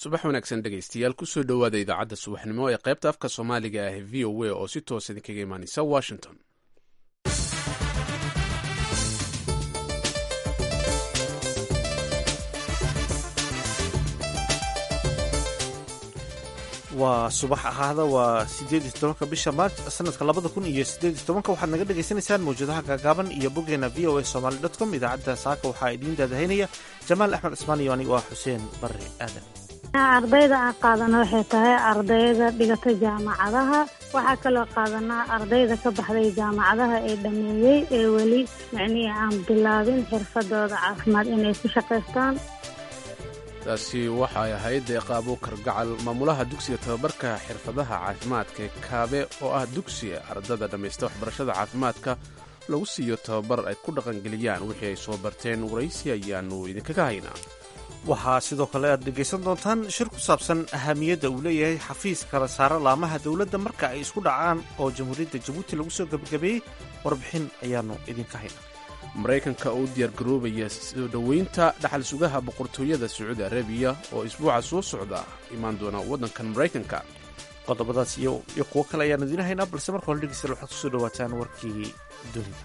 subax wanaagsan dhegaystayaal kusoo dhowaada idaacadda subaxnimo ee qaybta afka soomaaliga ah v o a oo si toos idinkaga imaaneysa washington waa subax ahaada waa sideed iyo tobanka bisha maarj sanadka labada kun iyo sideed iyo tobanka waxaad naga dhagaysanaysaan mawjadaha gaagaaban iyo boggeena v o a somaly dot com idaacadda saaka waxaa idiin daadahaynaya jamaal axmed cismaan iyo anigu ah xuseen barre aadan ardayda aan qaadana waxay tahay ardayda dhigata jaamacadaha waxaa kaloo qaadanaa ardayda ka baxday jaamacadaha ee dhameeyey ee weli micnihii aan bilaabin xirfadooda caafimaad inay ku shaqaystaan taasi waxay ahayd deeqa abuukar gacal maamulaha dugsiga tababarka xirfadaha caafimaadka ee kaabe oo ah dugsi ardada dhammaysta waxbarashada caafimaadka lagu siiyo tababar ay ku dhaqangeliyaan wixii ay soo barteen waraysi ayaannu idinkaga haynaa waxaa sidoo kale aad dhegaysan doontaan shir ku saabsan ahamiyadda uu leeyahay xafiis kala saara laamaha dowladda marka ay isku dhacaan oo jamhuuriyadda jabuuti lagu soo gebagabeeyey warbixin ayaannu idinka haynaa maraykanka oo u diyaargaroobaya soo dhoweynta dhaxal sugaha boqortooyada sacuudi arabiya oo isbuuca soo socda imaan doona waddankan maraykanka qodobadaas iyo kuwo kale ayaan idiin haynaa balse marka hore dhegeystayaal waxaad kusoo dhawaataan warkii dunida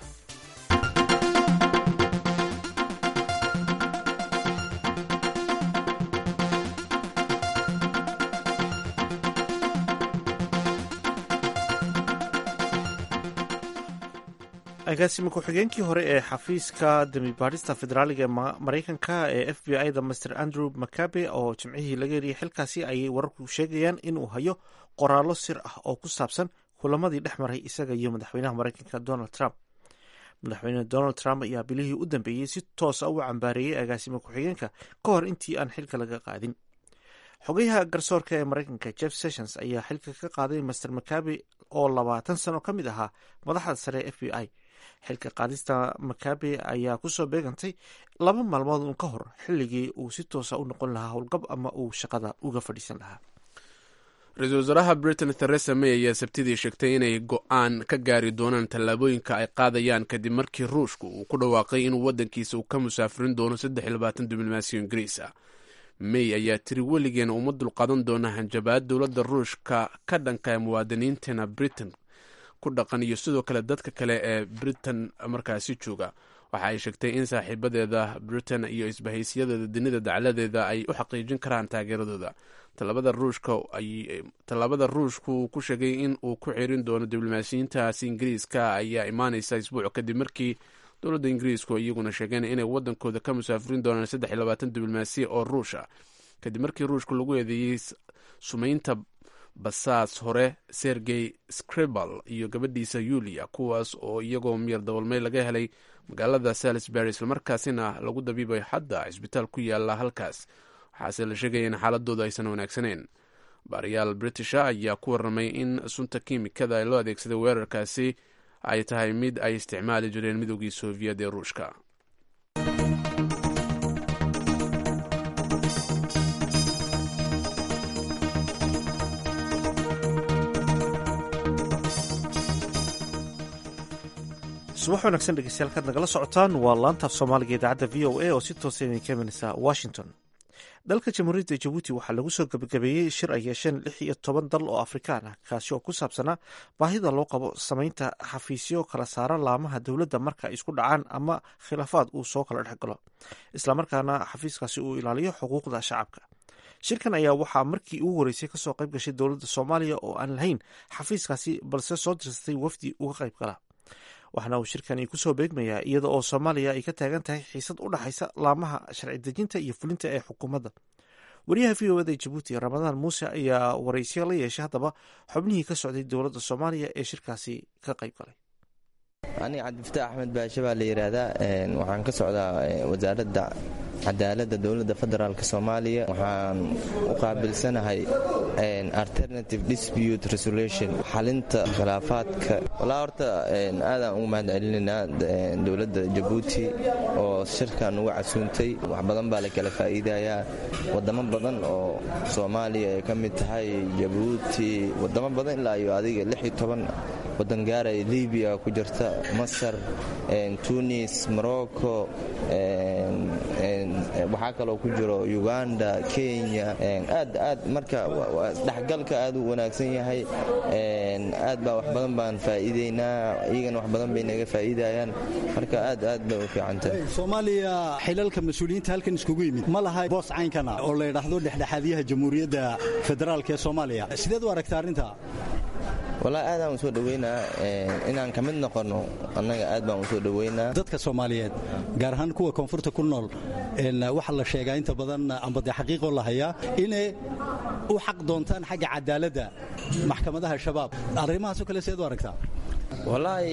agaasima ku-xigeenkii hore ee xafiiska damibaadhista federaaliga ee maraykanka ee f b i da master andrew mcabe oo jimcihii laga heliyay xilkaasi ayay wararku sheegayaan inuu hayo qoraallo sir ah oo ku saabsan kulamadii dhex maray isaga iyo madaxweynaha maraykanka donald trump madaxweyne donald trump ayaa bilihii u dambeeyey si toosa u cambaareeyey agaasima ku-xigeenka ka hor intii aan xilka laga qaadin xogayaha garsoorka ee maraykanka jeff sessions ayaa xilka ka qaaday master mcabe oo labaatan sano ka mid ahaa madaxda sare ee f b i xilka qaadista makabe ayaa kusoo beegantay laba maalmood uun ka hor xilligii uu si toosa u noqon lahaa howlgab ama uu shaqada uga fadhiisan lahaa ra-iisul wasaaraha britain theresa may ayaa sabtidii sheegtay inay go-aan ka gaari doonaan tallaabooyinka ay qaadayaan kadib markii ruushku uu ku dhawaaqay inuu waddankiisa uu ka musaafirin doono saddex iyo labaatan diblomaasiyo ingiriis ah may ayaa tiri weligeena uma dulqaadan doona hanjabaad dowladda ruushka ka dhanka muwaadiniinteena britain ku dhaqan iyo sidoo kale dadka kale ee britain markaasi jooga waxa ay sheegtay in saaxiibadeeda britain iyo isbahaysiyadeeda dunida dacladeeda ay u xaqiijin karaan taageeradooda tallaabada ruushku uu ku sheegay in uu ku xirin doono diblomaasiyiintaasi ingiriiska ayaa imaaneysa isbuuc kadib markii dowladda ingiriisku iyaguna sheegeen inay wadankooda ka musaafirin doonaan saddex iyo labaatan diblomaasiya oo ruusha kadib markii ruushku lagu eedeeyey sumaynta basaas hore sergey scribal iyo gabadhiisa yulia kuwaas oo iyagoo miyar dabalmey laga helay magaalada salisbury islamarkaasina lagu dabiibay hadda cisbitaal ku yaala halkaas waxaase la sheegaya in xaaladooda aysan wanaagsaneyn baariyaal britisha ayaa ku warramay in sunta kiimikada ee loo adeegsaday weerarkaasi ay tahay mid ay isticmaali jireen midoogii soviet ee ruushka subax wanaagsan dhegeystayaal kaad nagala socotaan waa laantaaf soomaaliga idaacadda v o a oo si toosa idinka imanaysa washington dalka jamhuuriyadda jabuuti waxaa lagu soo gebagabeeyey shir ay yeesheen lix iyo toban dal oo afrikaan ah kaasi oo ku saabsanaa baahida loo qabo samaynta xafiisyo kala saara laamaha dowladda marka ay isku dhacaan ama khilaafaad uu soo kala dhex galo islamarkaana xafiiskaasi uu ilaaliyo xuquuqda shacabka shirkan ayaa waxaa markii ugu horeysay kasoo qayb gashay dowladda soomaaliya oo aan lahayn xafiiskaasi balse soo dirsatay wafdi uga qayb gala waxaana uu shirkani kusoo beegmayaa iyada oo soomaaliya ay ka taagan tahay xiisad u dhexaysa laamaha sharci dejinta iyo fulinta ee xukuumadda wariyaha v o eda jabuuti ramadaan muuse ayaa waraysiya la yeeshay haddaba xubnihii ka socday dowladda soomaaliya ee shirkaasi ka qayb galay aniga cabdifataax axmed baashe baa la yidhaahdaa waxaan ka socdaa wasaaradda cadaaladda dowladda federaalk soomaaliya waxaan u qaabilsanahay alternative dispute resolution xalinta khilaafaadka walaa horta aadaan ugu mahad celinaynaa dowladda jabuuti oo shirkan uga casuuntay wax badan baa la kala faa'iidayaa wadamo badan oo soomaaliya ay ka mid tahay jabuuti wadamo badan ilaa iyo adiga lix iyo toban wadan gaaraya libiya ku jirta masar tunis morocco waxaa kaloo ku jiro uganda kenya aad aad marka dhexgalka aad u wanaagsan yahay aad baa wax badan baan faa'iidaynaa iyagana wax badan bay naga faa'iidayaan marka aad aad bay u fiicantahay soomaaliya xilalka mas-uuliyiinta halkan iskugu yimid ma laha boos caynkana oo la ydhaahdo dhexdhexaadyaha jamhuuriyadda federaalk ee soomaaliya sideed u aragta arrinta walaa aadaan u soo dhoweynaa inaan ka mid noqonno annaga aad baan u soo dhoweynaa dadka soomaaliyeed gaar ahaan kuwa koonfurta ku nool waxaa la sheegaa inta badan amba dee xaqiiqoo la hayaa inay u xaq doontaan xagga cadaaladda maxkamadaha shabaab arrimahaasoo kale seed u aragtaa walaahi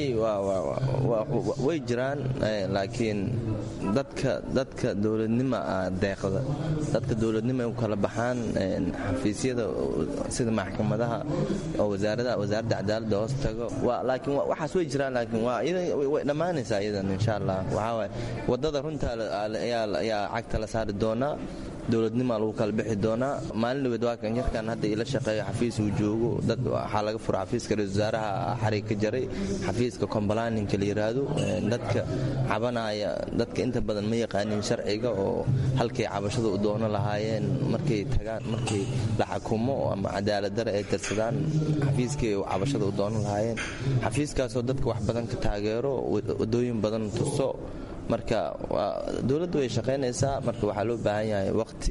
way jiraan laakiin dadka dadka dowladnima deeqda dadka dowladnima ay u kala baxaan xafiisyada sida maxkamadaha oo wasaaradda cadaaladda hoos tago laakiin waxaas way jiraan laakiin way dhammaanaysaa iyadan insha allah waxaa waaye waddada runta ayaa cagta la saari doonaa dowladnimaa lagu kala bixi doonaa maalin dhaweed waa kan yarkan hadda ila shaqeeyo xafiis uu joogo dad waxaa laga fura xafiiska ra-isul wasaaraha xarig ka jaray xafiiska combalaninka la yidhaahdo dadka cabanaya dadka inta badan ma yaqaanin sharciga oo halkay cabashada u doono lahaayeen markay tagaan markay la xakumo ama cadaaladare ay tirsadaan xafiiskay cabashada u doono lahaayeen xafiiskaasoo dadka wax badan ka taageero wadooyin badan tuso marka dowladdu way shaqaynaysaa marka waxaa loo baahan yahay waqti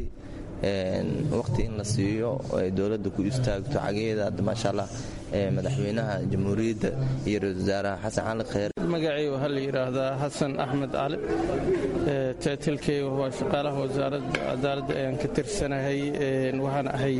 waqti in la siiyo ay dowladda ku istaagto cageeda hadda maasha allah madaxweynaha jamhuuriyadda iyo ra-isul wasaaraha xasan cali kheyr magacay waxaa la yidhaahdaa xasan axmed cali taatilkeyga waa shaqaalaha wasaaradda cadaaladda ayaan ka tirsanahay waxaan ahay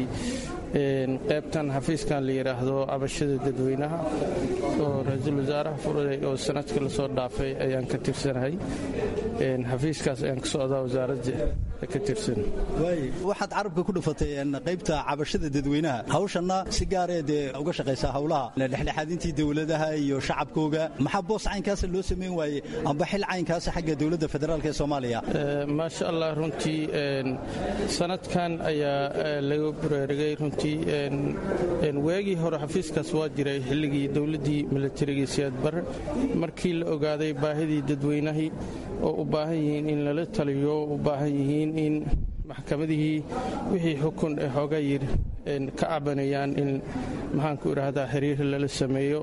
qaybtan xafiiskan la yidhaahdo cabashada dadweynaha oo ra-iisul wasaaraha furay oo sanadka lasoo dhaafay ayaan ka tirsanahay xafiiskaas ayaan ka socdaa wasaaradda ka tirsan waxaad carabka ku dhufatay qaybta cabashada dadweynaha hawshanna si gaaree dee uga shaqaysaa howlaha dhexdhexaadintii dowladaha iyo shacabkooga maxaa boos caynkaasa loo samayn waaye amba xil caynkaasa xagga dowladda federaalk ee soomaaliya maasha allah runtii sanadkan ayaa laga buraarigay runtii waagii hore xafiiskaas waa jiray xilligii dowladdii milatarigii siyaad barre markii la ogaaday baahidii dadweynahii oo u baahan yihiin in lala taliyo u baahan yihiin in maxkamadihii wixii xukun ee xooga yir ka cabanayaan in maxaanku idhaahdaa xiriir lala sameeyo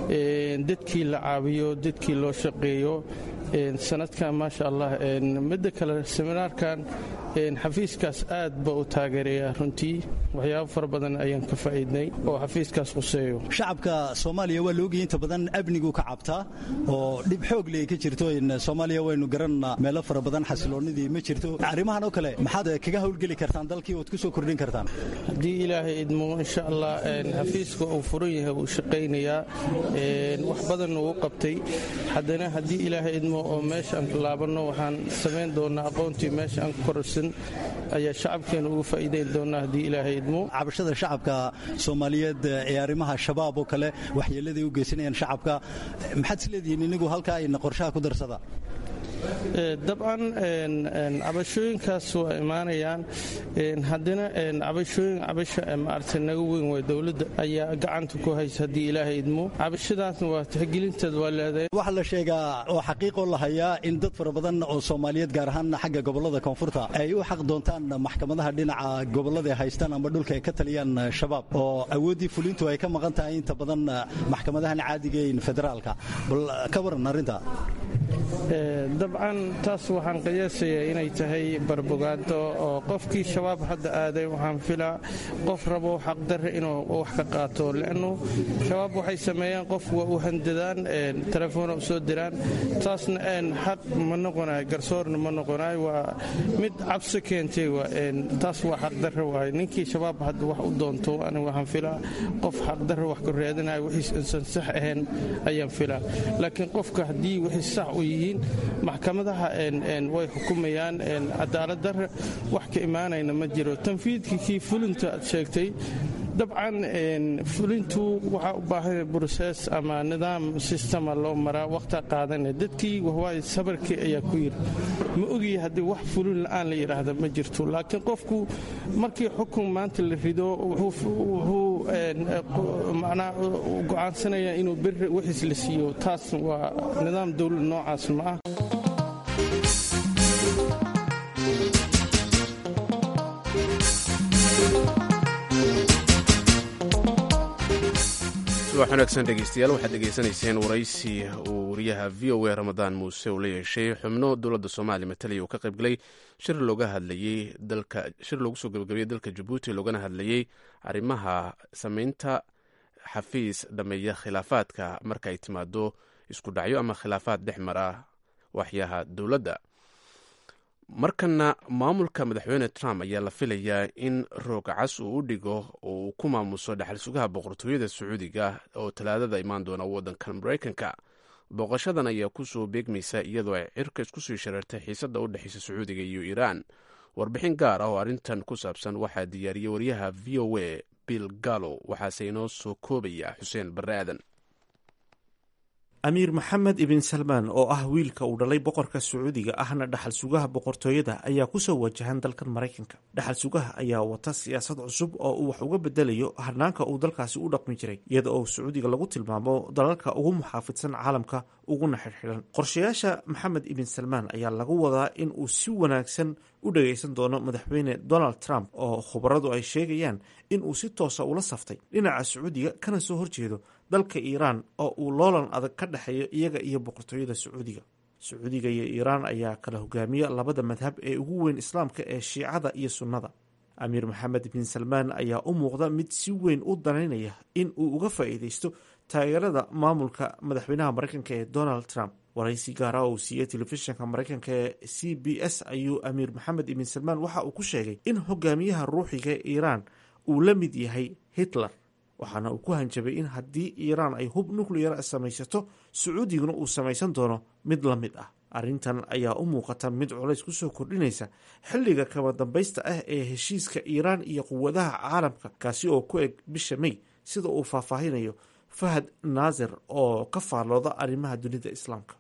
dadkii la caawiyo dadkii loo shaqeeyo sanadkan maasha allah midda kale seminaarkan xafiiskaas aad ba u taageeraya runtii waxyaabo fara badan ayaan ka faa'iidnay oo xafiiskaas quseeyo shacabka soomaaliya waa laogaya inta badan amnigu ka cabtaa oo dhib xoog leh ka jirto soomaaliya waynu garanna meelo fara badan xasiloonnidii ma jirto arrimahan oo kale maxaad kaga howlgeli kartaan dalkii ood ku soo kordhin kartaan haddii ilaahay idmo insha allah xafiiska uu furan yahay wuu shaqaynayaa wax badanna uu qabtay haddana haddii ilaahay idmo oo meesha aan laabanno waxaan samayn doonaa aqoontii meesha aan kororsan ayaa shacabkeena uga faa'iidayn doonaa haddii ilaahay idmo cabashada shacabka soomaaliyeed ee arrimaha shabaab oo kale waxyeeladay u geysanayaan shacabka maxaad isleedihiin inigu halkaa ayna qorshaha ku darsada dabcan cabashooyinkaas waa imaanayaan haddana cabashooyin cabasha maaragtay naga weyn waa dowladda ayaa gacanta ku haysa haddii ilaahay idmo cabashadaasna waa tixgelinteed waa leedahay waxaa la sheegaa oo xaqiiqoo la hayaa in dad fara badan oo soomaaliyeed gaar ahaan xagga gobollada koonfurta ay u xaq doontaan maxkamadaha dhinaca gobollada ay haystaan amba dhulka ay ka taliyaan shabaab oo awooddii fulintu ay ka maqan tahay inta badan maxkamadahan caadigayn federaalka bal ka waran arrinta dabcan taas waxaan qiyaasayaa inay tahay barbogaado oo qofkii shabaab hadda aaday waxaan filaa qof rabo xaqdarre inuu wax ka qaato leannu shabaab waxay sameeyaan qof waa u handadaan telefoona u soo diraan taasna xaq ma noqonayo garsoorna ma noqonayo waa mid cabsi keentay taas waa xaqdarre waay ninkii shabaab hadda wax u doonto aniga waxaan filaa qof xaqdarre wax ku raadinayo wixiis insan sax ahayn ayaan filaa laakiin qofka haddii wixii sax u yihiin maxkamadaha way xukumayaan cadaalad darre wax ka imaanayna ma jiro tanfiidkii kii fulinta aad sheegtay dabcan fulintu waxaa u baahan brosees ama nidaam sistema loo maraa wakhta qaadane dadkii wahwaay sabarkii ayaa ku yiri ma ogiya haddii wax fulin la'aan la yidhaahda ma jirto laakiin qofku markii xukun maanta la rido wuxuu macnaa go'aansanaya inuu beri wixiis la siiyo taas waa nidaam dowlad noocaas ma ah subax wanaagsan dhegeystayaal waxaad dhegeysanayseen waraysi uu wariyaha v o a ramadaan muuse uu la yeeshay xubno dowladda soomaaliya matalaya uu ka qaybgalay shir looga hadlayey dalka shir loogu soo gabagabeeyey dalka jabuuti loogana hadlayey arrimaha sameynta xafiis dhameeya khilaafaadka marka ay timaado isku dhacyo ama khilaafaad dhex mara waxyaha dowladda markana maamulka madaxweyne trump ayaa la filayaa in roog cas uu u dhigo oo uu ku maamuso dhexal sugaha boqortooyada sacuudiga oo talaadada imaan doona waddanka maraykanka booqashadan ayaa kusoo beegmaysa iyadoo ay cirka isku sii shareertay xiisadda u dhexeysa sacuudiga iyo iiraan warbixin gaar ah oo arrintan ku saabsan waxaa diyaariyey waryaha v o a bill gallo waxaase inoo soo koobaya xuseen barre aadan amiir maxamed ibn salmaan oo ah wiilka uu dhalay boqorka sacuudiga ahna dhaxal sugaha boqortooyada ayaa kusoo wajahan dalkan maraykanka dhaxal sugaha ayaa wata siyaasad cusub oo uu wax uga bedelayo hanaanka uu dalkaasi u dhaqmi jiray iyada oo sacuudiga lagu tilmaamo dalalka ugu muxaafidsan caalamka uguna xidhxidhan qorshayaasha maxamed ibn salmaan ayaa lagu wadaa in uu si wanaagsan u dhageysan doono madaxweyne donald trump oo khubaradu ay sheegayaan in uu si toosa ula saftay dhinaca sacuudiga kana soo horjeedo dalka iiraan oo uu loolan adag ka dhexeeyo iyaga iyo boqortooyada sacuudiga sacuudiga iyo iiraan ayaa kala hogaamiya labada madhab ee ugu weyn islaamka ee shiicada iyo sunnada amiir maxamed bin salmaan ayaa u muuqda mid si weyn u danaynaya in uu uga faa'iideysto taageerada maamulka madaxweynaha maraykanka ee donald trump waraysi gaara uu siiyey telefishinka maraykanka ee c b s ayuu amiir maxamed ibn salmaan waxa uu ku sheegay in hogaamiyaha ruuxiga ee iiraan uu la mid yahay hitler waxaana uu ku hanjabay in haddii iiraan ay hub nucleyar samaysato sacuudiguna uu samaysan doono mid la mid ah arrintan ayaa u muuqata mid culays kusoo kordhinaysa xilliga kama dambaysta ah ee heshiiska iiraan iyo quwadaha caalamka kaasi oo ku eg bisha may sida uu faahfaahinayo fahad naasir oo ka faallooda arrimaha dunida islaamka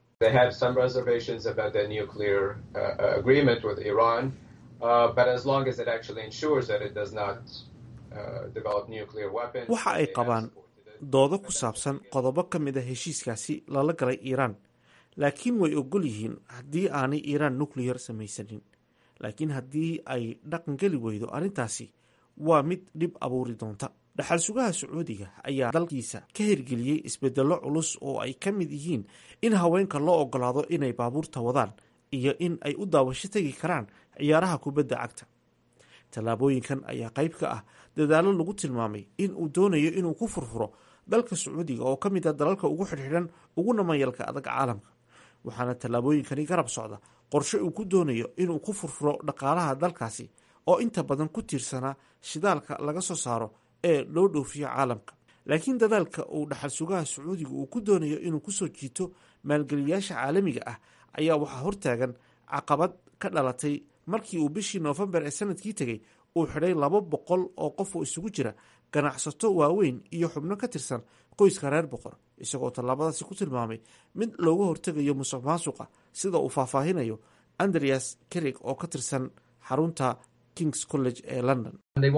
waxa ay qabaan doodo ku saabsan qodobo ka mid a heshiiskaasi lala galay iiraan laakiin way ogol yihiin haddii aanay iiraan nucleyar samaysanin laakiin haddii ay dhaqangeli weydo arrintaasi waa mid dhib abuuri doonta dhaxal sugaha sacuudiga ayaa dalkiisa ka hirgeliyey isbedello culus oo ay ka mid yihiin in haweenka loo ogolaado inay baabuurta wadaan iyo in ay u daawasho tegi karaan ciyaaraha kubadda cagta tallaabooyinkan ayaa qayb ka ah dadaallo lagu tilmaamay in uu doonayo inuu ku furfuro dalka sacuudiga oo ka mid a dalalka ugu xidhxidhan uguna mayalka adag caalamka waxaana tallaabooyinkani garab socda qorshe uu ku doonayo inuu ku furfuro dhaqaalaha dalkaasi oo inta badan ku tiirsanaa shidaalka laga soo saaro ee loo dhoofiyo caalamka laakiin dadaalka uu dhaxal sugaha sacuudiga uu ku doonayo inuu kusoo jiito maalgeliyaasha caalamiga ah ayaa waxaa hortaagan caqabad ka dhalatay markii uu bishii noofembar ee sanadkii tegey uu xidhay laba boqol oo qof oo isugu jira ganacsato waaweyn iyo xubno ka tirsan qoyska reer boqor isagoo tallaabadaasi ku tilmaamay mid looga hortegayo musuq maasuqa sida uu faahfaahinayo andreas kerig oo ka tirsan xarunta kings college ee london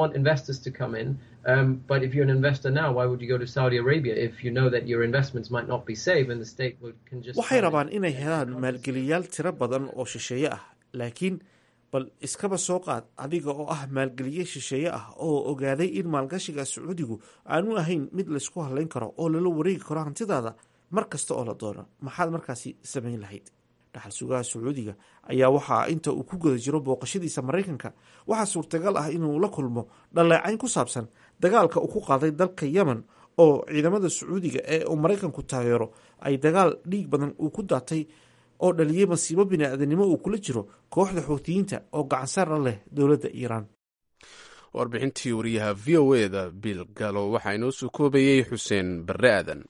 waxay rabaan inay helaan maalgeliyaal tiro badan oo shisheeye ah laakiin bal iskaba soo qaad adiga oo ah maalgeliye shisheeye ah oo ogaaday in maalgashiga sacuudigu aanu ahayn mid laysku hadlayn karo oo lala wareegi karo hantidaada mar kasta oo la doono maxaad markaasi samayn lahayd dhaxal sugaha sacuudiga ayaa waxaa inta uu ku guda jiro booqashadiisa maraykanka waxaa suurtagal ah inuu la kulmo dhaleecayn ku saabsan dagaalka uu ku qaaday dalka yemen oo ciidamada sacuudiga ee uu maraykanku taageero ay dagaal dhiig badan uu ku daatay oo dhaliyey masiibo bini-aadanimo uu kula jiro kooxda xoutiyiinta oo gacansaara leh dowladda iiraan warbixintii wariyaha v o eda bill galo waxaa inoo soo koobayey xuseen barre aadan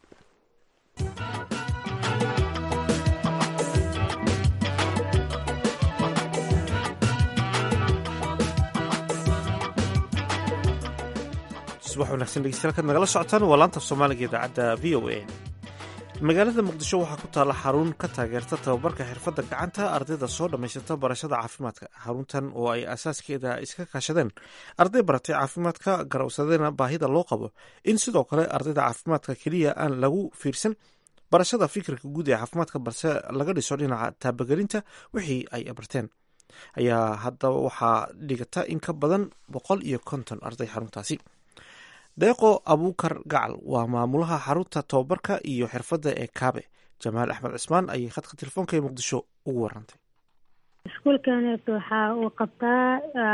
subax wanaagsan dhegeystayaal kaad nagala socotaan waa laanta soomaaliga idaacadda v o a magaalada muqdisho waxaa ku taalla xarun ka taageerta tababarka xirfadda gacanta ardayda soo dhammaysata barashada caafimaadka xaruntan oo ay asaaskeeda iska kaashadeen arday baratay caafimaadka garawsadena baahida loo qabo in sidoo kale ardayda caafimaadka keliya aan lagu fiirsan barashada fikirka guud ee caafimaadka balse laga dhiso dhinaca taabagelinta wixii ay barteen ayaa haddaba waxaa dhigata in ka badan boqol iyo konton arday xaruntaasi deeqo abuukar gacal waa maamulaha xarunta tababarka iyo xirfadda ee kaabe jamaal axmed cismaan ayay khadka telefoonka ee muqdisho ugu warantay iskuulkanet waxa uu qabtaa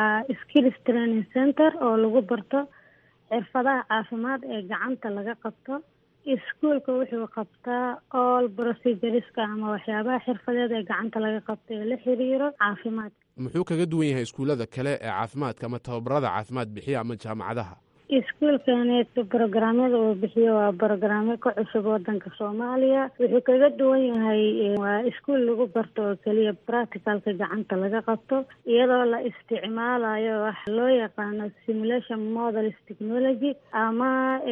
skills training center oo lagu barto xirfadaha caafimaad ee gacanta laga qabto iskuulka wuxuu qabtaa all procedureska ama waxyaabaha xirfadeed ee gacanta laga qabto ee la xiriiro caafimaadka muxuu kaga duwan yahay iskuullada kale ee caafimaadka ama tababarada caafimaad bixiya ama jaamacadaha iskuulkanet brograamyada uu bixiyo waa brograamyo ka cusub wadanka soomaaliya wuxuu kaga duwan yahay waa iskuul lagu barto oo keliya practicalka gacanta laga qabto iyadoo la isticmaalayo wax loo yaqaano simulation models technology ama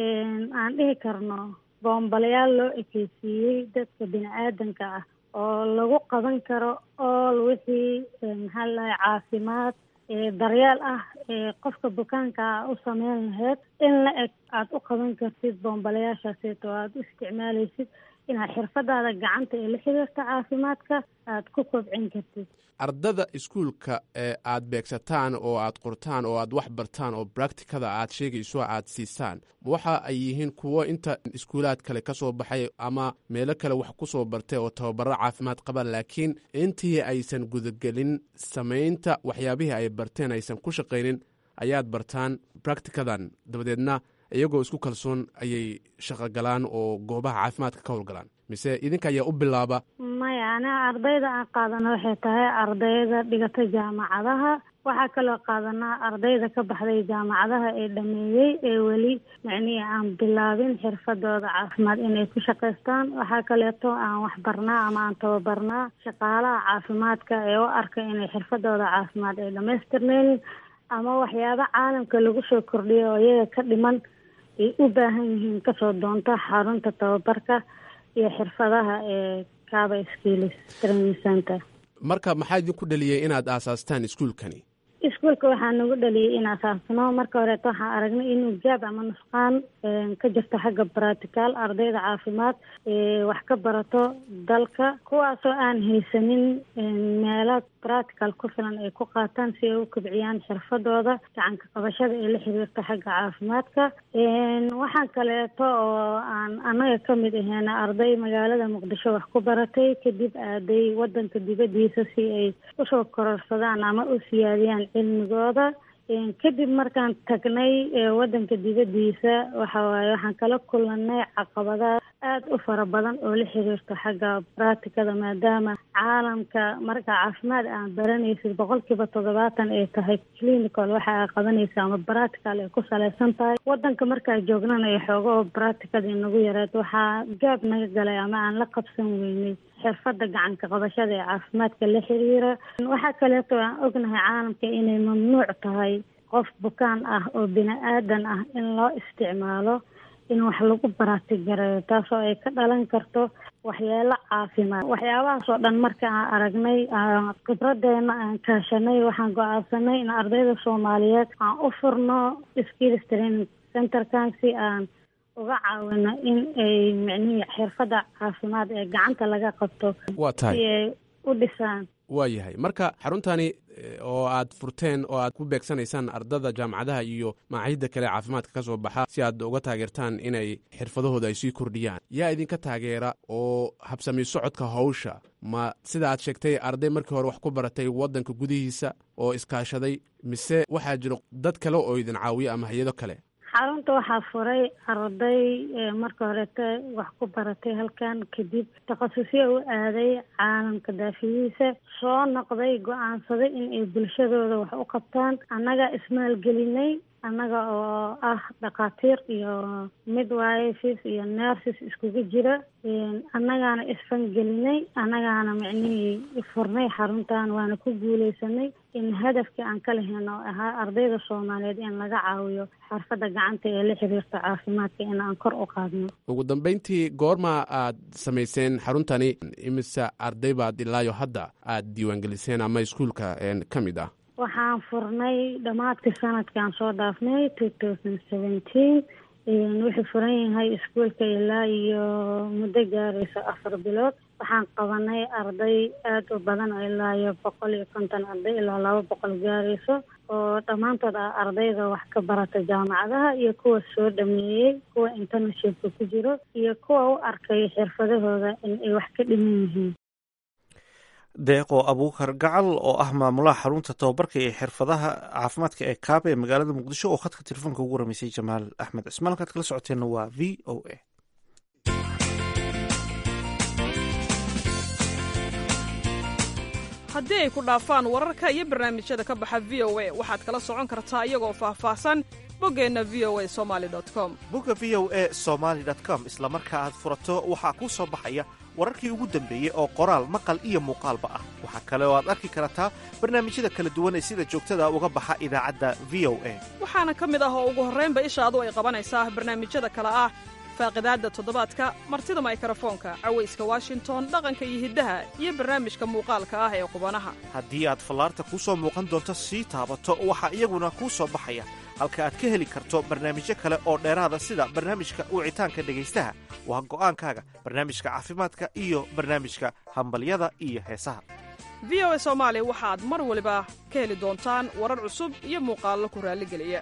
aan dhihi karno boombalyaal loo ekeysiiyey dadka bini aadanka ah oo lagu qaban karo ool wixii maxaa ladahay caafimaad daryeel ah qofka bukaanka a u sameyn lahayd in la eg aada u qaban kartid boombalayaashaaseeto aada u isticmaalaysid inaad xirfadaada gacanta ee la xiriirta caafimaadka aada ku kobcin kartid ardada iskuulka ee aad beegsataan oo aad qortaan oo aad wax bartaan oo bracticada aad sheegayso aad siisaan waxa ay yihiin kuwo inta iskuulaad kale ka soo baxay ama meelo kale wax ku soo bartay oo tababaro caafimaad qaba laakiin intii aysan gudagelin samaynta waxyaabihii ay barteen aysan ku shaqaynin ayaad bartaan bracticadan dabadeedna iyagoo isku kalsoon ayay shaqogalaan oo goobaha caafimaadka ka howlgalaan mise idinka ayaa u bilaaba maya aniga ardayda aan qaadana waxay tahay ardayda dhigata jaamacadaha waxaa kaloo qaadanaa ardayda ka baxday jaamacadaha ee dhameeyey ee weli macnihi aan bilaabin xirfadooda caafimaad inay ku shaqaystaan waxaa kaleeto aan waxbarnaa ama aan tababarnaa shaqaalaha caafimaadka ee u arka inay xirfadooda caafimaad ay dhamaystirneynin ama waxyaaba caalamka lagu soo kordhiyo oo iyaga ka dhiman ay u baahan yihiin kasoo doonta xarunta tababarka iyo xirfadaha ee caba skills training center marka maxaa idinku dhaliyey inaad aasaastaan iskuulkani iskuulka waxaa nagu dhaliyay in asaasno marka horeeto waxaan aragnay inuu gaab ama nusqaan ka jirto xagga bratical ardayda caafimaad wax ka barato dalka kuwaasoo aan haysanin meelo bratical ku filan ay ku qaataan si ay u kobciyaan xirfadooda gacanka qabashada ee la xiriirta xagga caafimaadka waxaan kaleeto oo aan annaga kamid aheena arday magaalada muqdisho wax ku baratay kadib aaday wadanka dibadiisa si ay usoo kororsadaan ama u siyaadiyaan cilmigooda kadib markaan tagnay wadanka dibadiisa waxa waaye waxaan kala kulanay caqabadaha aada u fara badan oo la xiriirto xagga bracticada maadaama caalamka marka caafimaad aan baranaysid boqolkiiba toddobaatan ay tahay clinical waxa aa qabanaysa ama bractical ay ku salaysan tahay wadanka markaa joognana ay xoogo bracticada inagu yareed waxaa gaab naga galay ama aan la qabsan weynay xirfada gacanka qabashada ee caafimaadka la xiriira waxaa kaleeto aan ognahay caalamka inay mamnuuc tahay qof bukaan ah oo bini aadan ah in loo isticmaalo in wax lagu baraatigareeyo taasoo ay ka dhalan karto waxyeelo caafimaad waxyaabahaas oo dhan marka aan aragnay khibradeena aan kaashanay waxaan go-aansanay in ardayda soomaaliyeed aan u furno skills training centerkan si aan uga caawino in ay micnihii xirfadda caafimaad ee gacanta laga qabto waa tahay si ay u dhisaan waa yahay marka xaruntani oo aad furteen oo aad ku beegsanaysaan ardada jaamacadaha iyo macaahidda kale caafimaadka ka soo baxa si aad uga taageertaan inay xirfadahooda ay sii kordhiyaan yaa idinka taageera oo habsami socodka hawsha ma sida aad sheegtay arday markii hore wax ku baratay waddanka gudihiisa oo iskaashaday mise waxaa jiro dad kale oo idin caawiya ama hay-ado kale xarunta waxaa furay arday marka horeete wax ku baratay halkan kadib takhasusyo u aaday caalamka daafiyihiisa soo noqday go-aansaday in ay bulshadooda wax u qabtaan annaga ismaalgelinay annaga oo ah dhakhaatiir iyo midwives iyo nurses iskugu jira annagaana isfangelinay annagaana micnihii furnay xaruntan waana ku guuleysanay in hadafkii aan ka lahayn oo ahaa ardayda soomaaliyeed in laga caawiyo xirfadda gacanta ee la xiriirta caafimaadka in aan kor u qaadno ugu dambeyntii goorma aad samayseen xaruntani imise arday baad ilaayo hadda aad diiwaangeliseen ama iskuulka ka mid ah waxaan furnay dhammaadkii sanadkaan soo dhaafnay two thousand seventeen wuxuu furan yahay iskuolka ilaa iyo muddo gaarayso afar bilood waxaan qabanay arday aada u badan oo ilaa iyo boqol iyo konton arday ilaa laba boqol gaarayso oo dhammaantood ah ardayda wax ka barata jaamacadaha iyo kuwa soo dhameeyey kuwa interneshipka ku jiro iyo kuwa u arkay xirfadahooda in ay wax ka dhiman yihiin deeqo abuukar gacal oo ah maamulaha xarunta tababarka ee xirfadaha caafimaadka ee kaabe ee magaalada muqdisho oo khadka telefoonka ugu ramaysay jamaal axmed cismaan halkaad kala socoteenna waa v o a haddii ay ku dhaafaan wararka iyo barnaamijyada ka baxa v o a waxaad kala socon kartaa iyagoo faahfaahsan boggeenna v o a somaali com bogga v o a somaali com isla marka aad furato waxaa kuu soo baxaya wararkii ugu dambeeyey oo qoraal maqal iyo muuqaalba ah waxaa kale oo aad arki kartaa barnaamijyada kala duwan ee sida joogtada uga baxa idaacadda v o a waxaana ka mid ah oo ugu horraynba ishaadu ay qabanaysaa barnaamijyada kale ah faaqidaadda toddobaadka martida maykarafoonka cawayska washington dhaqanka iyo hiddaha iyo barnaamijka muuqaalka ah ee qubanaha haddii aad fallaarta kuu soo muuqan doonto sii taabato waxaa iyaguna kuu soo baxaya halka aad ka heli karto barnaamijyo kale oo dheeraada sida barnaamijka wicitaanka dhegaystaha waa go'aankaaga barnaamijka caafimaadka iyo barnaamijka hambalyada iyo heesaha v o a soomaali waxaad mar waliba ka heli doontaan warar cusub iyo muuqaallo ku raalligeliya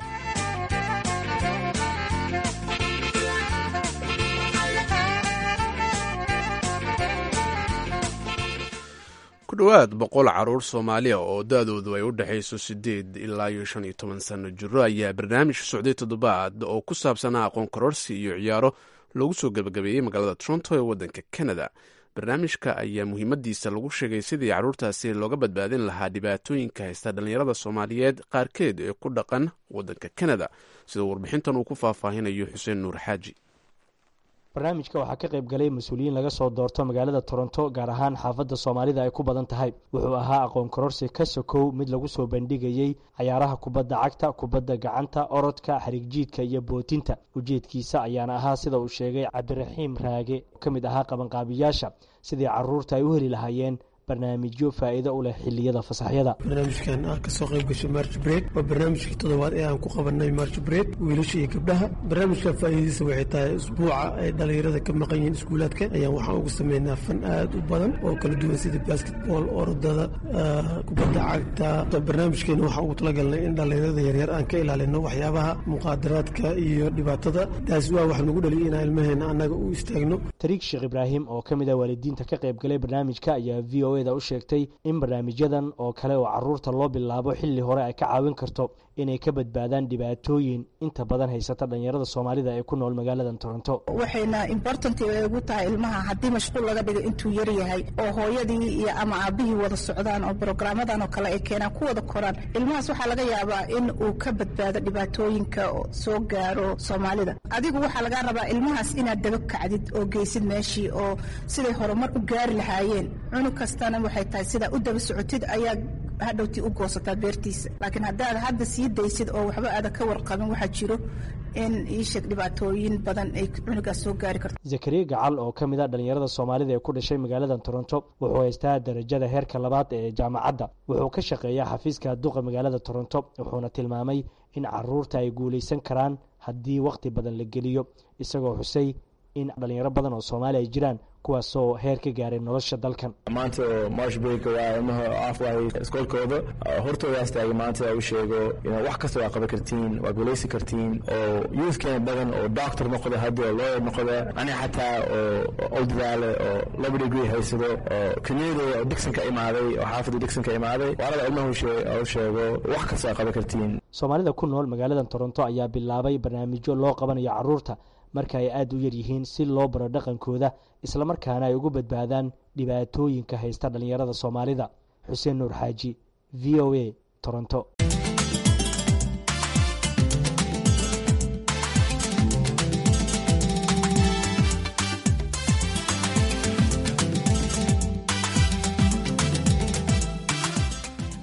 ku dhowaad boqol caruur soomaaliya oo da-doodu ay u dhexayso siddeed ilaa iyo shan iyo toban sanno jiro ayaa barnaamij socday toddobaad oo ku saabsanaa aqoon kororsi iyo ciyaaro loogu soo gebagabeeyey magaalada toronto ee waddanka canada barnaamijka ayaa muhiimadiisa lagu sheegay sidii carruurtaasi looga badbaadin lahaa dhibaatooyinka haysta dhallinyarada soomaaliyeed qaarkeed ee ku dhaqan waddanka canada sida warbixintan uu ku faahfaahinayo xuseen nuur xaaji barnaamijka waxaa ka qayb galay mas-uuliyiin laga soo doorto magaalada toronto gaar ahaan xaafadda soomaalida ay ku badan tahay wuxuu ahaa aqoon kororsi ka sokow mid lagu soo bandhigayey cayaaraha kubadda cagta kubadda gacanta orodka xariigjiidka iyo bootinta ujeedkiisa ayaana ahaa sida uu sheegay cabdiraxiim raage oo ka mid ahaa qabanqaabiyaasha sidii caruurta ay u heli lahaayeen barnaamijyo faa'iido u leh xilliyada fasaxyada barnaamijkan aan kasoo qayb gashay march break waa barnaamijkii toddobaad ee aan ku qabanay march break wiilasha iyo gabdhaha barnaamijkan faa'iidadiisa waxay tahay usbuuca ay dhallinyarada ka maqan yihiin iskuulaadka ayaan waxaan ugu sameynaa fan aad u badan oo kala duwan sida basketball orodada kubadda cagta barnaamijkeena waxaan ugu talagalnay in dhallinyarada yaryar aan ka ilaalino waxyaabaha muqaadaraadka iyo dhibaatada taasi waa wax nagu dhaliya inaan ilmaheena annaga u istaagno tariik sheekh ibraahim oo ka mid ah waalidiinta ka qayb galay barnaamijka ayaa v o da u sheegtay in barnaamijyadan oo kale oo caruurta loo bilaabo xilli hore ay ka caawin karto inay ka badbaadaan dhibaatooyin inta badan haysata dhalinyarada soomaalida ee ku nool magaalada toronto waxayna important ugu tahay ilmaha haddii mashquul laga dhigo intuu yar yahay oo hooyadii iyo ama aabihii wada socdaan oo brograamadan oo kale ay keenaan ku wada koraan ilmahaas waxaa laga yaabaa in uu ka badbaado dhibaatooyinka soo gaaro soomaalida adigu waxaa lagaa rabaa ilmahaas inaad daba kacdid oo geysid meeshii oo siday horumar u gaari lahaayeen cunug kastana waxay tahay sidaa u daba socotid ayaa hadhowtii u goosataa beertiisa laakiin haddaad hadda sii daysid oo waxba aadan ka warqabin waxaa jiro in iisheeg dhibaatooyin badan ay cunugaas soo gaari karto zakariya gacal oo ka mid a dhallinyarada soomaalida ee ku dhashay magaalada toronto wuxuu haystaa darajada heerka labaad ee jaamacadda wuxuu ka shaqeeyaa xafiiska duqa magaalada toronto wuxuuna tilmaamay in caruurta ay guulaysan karaan haddii wakhti badan la geliyo isagoo xusay in dhalinyaro badan oo soomaali ay jiraan kuwaasoo heer ka gaaray nolosha dalkan maanta oo march break waa ilmaha afwahay iskoolkooda hortoodaas taagay maanta u sheego wax kasta waa qaban kartiin waa guulaysan kartiin oo youthkeena badan oo doctor noqda haddi oo lawyer noqda aniga xataa oo u dadaale oo laba degree haysado oo community oo dixon ka imaaday oo xaafadda dixon ka imaaday waalada ilmaha u sheego wax kasta waa qaban kartiin soomaalida ku nool magaalada toronto ayaa bilaabay barnaamijyo loo qabanayo caruurta marka ay aada u yar yihiin si loo baro dhaqankooda islamarkaana ay ugu badbaadaan dhibaatooyinka haysta dhallinyarada soomaalida xuseen nuur xaaji v o a toronto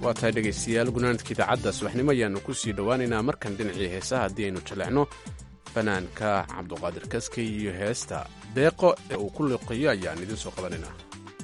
waa tahay dhegaystayaal gunaanadka idaacadda subaxnimo ayaannu ku sii dhowaanaynaa markan dhinacii heesaha haddii aynu jaleecno fanaanka cabduqaadir kaskey iyo heesta deeqo ee uu ku liqiyo ayaan idiin soo qabanaynaa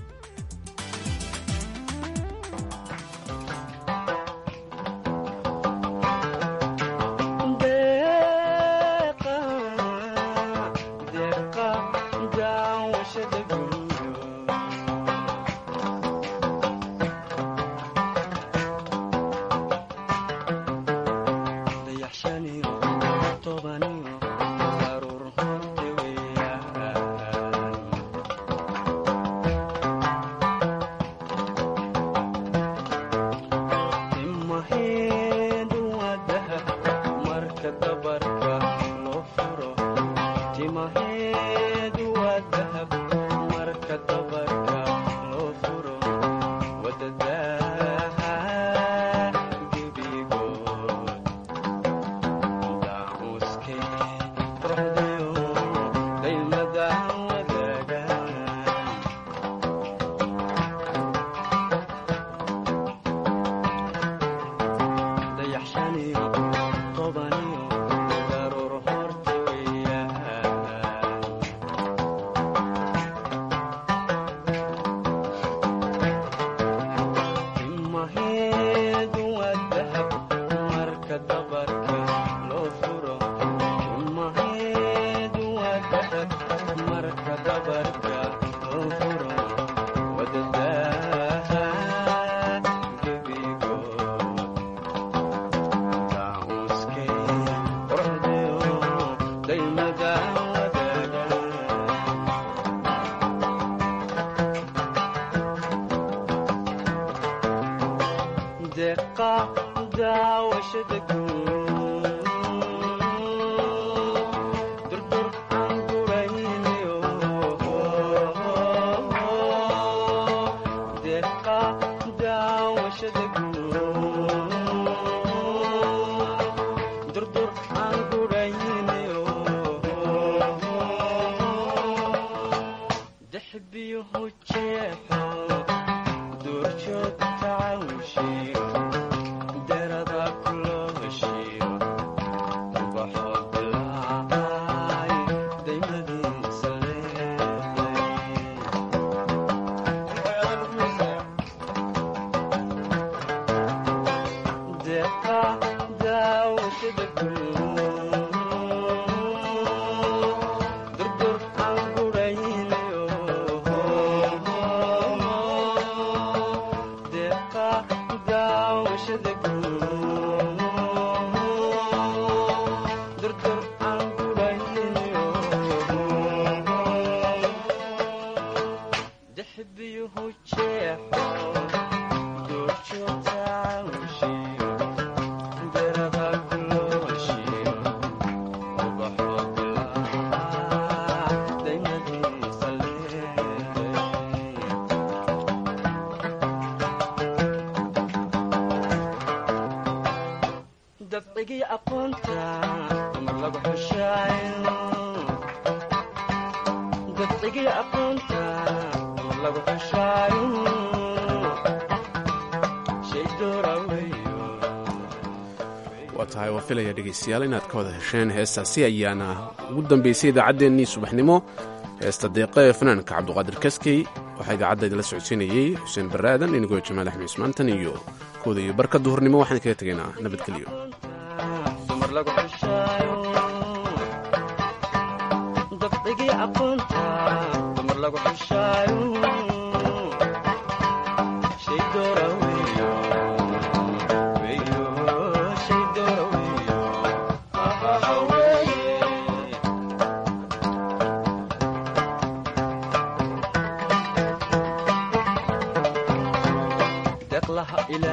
waa tahay waa filaya dhegaystayaal inaad ka wada hesheen heestaasi ayaana ugu dambaysay idaacaddeenii subaxnimo heesta deeqa ee fanaanka cabduqaadir kaskey waxaa idaacadda idinla socodsiinayey xuseen baraadan inigoo jamaal axmed ismaantan iyo kooda iyo barka duhurnimo waxaan kaga tegaynaa nabadgelyo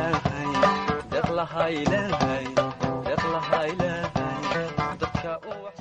ilaahay deeqlaha ilaahay dadka